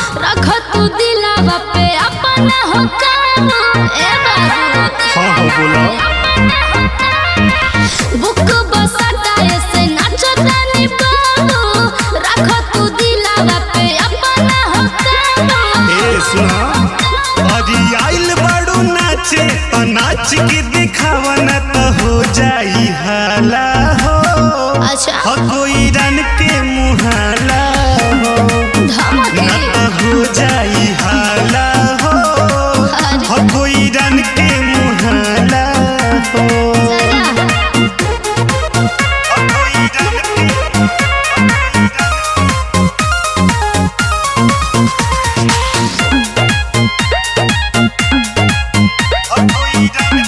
रख तू दिलावा पे अपना हो काबू ए बाबू हाँ हाँ बोला बुक बसता ऐसे नाचो तानी बाबू रख तू दिलावा पे अपना हो काबू ए सुना अरे आइल बाड़ू नाचे तो नाच के दिखावा न तो हो जाई हाला हो अच्छा हो कोई रन के मुहाला हो न धमकी तो हो जाई हाला हो अरे हो कोई रन के मुहाला हो जरा हो कोई रन के हो कोई रन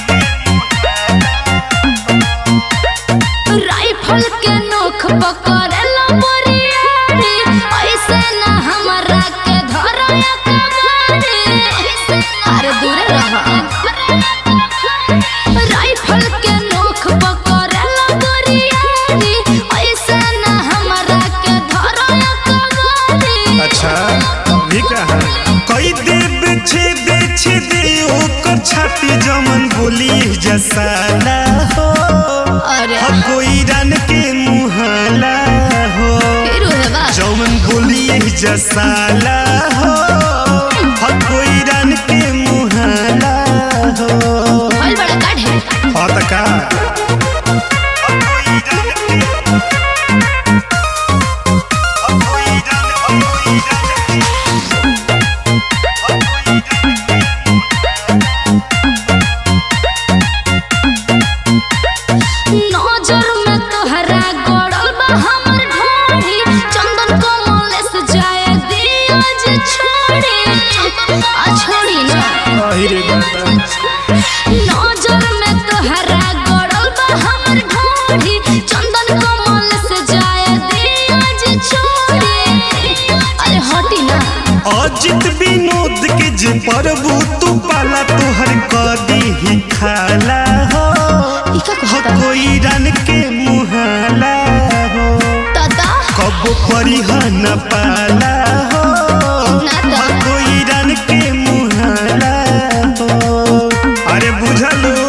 के राइफल के नोख पकड़ेला बोरियारी ऐसे ना हमरा के धरया कमारी अरे दूर रह राइफल के नोख पकड़ेला बोरियारी ऐसे ना हमरा के धरया कमारी अच्छा भी कहा कई देव छेद छेद ओकर छाती जमन बोली जसाला हो अरे हो कोई रन के मुहाला हो फिर है बा जमन बोली जसाला हो हो कोई रन के मुहाला हो भइल बड़ा काढ़े हाँ त का हो कोई रन के हो कोई रन हो कोई रन के नजर में तोहरा गड़ल बा हमर ढोढ़ी चंदन कमल से जाए दिया जे छोड़ी आ छोड़ी ना अहिरे बाबा नजर में तोहरा गड़ल बा हमर ढोढ़ी चंदन कमल से जाए दिया जे छोड़ी अरे हटी ना अजित विनोद के जे प्रभु तू पाला तोहर कदी ही खाला हो ई का हो कहता कोई रन के मुहाला हो दादा कब परिहन पाला हो ना हो तो कोई रन के मुहाला हो अरे बुझलू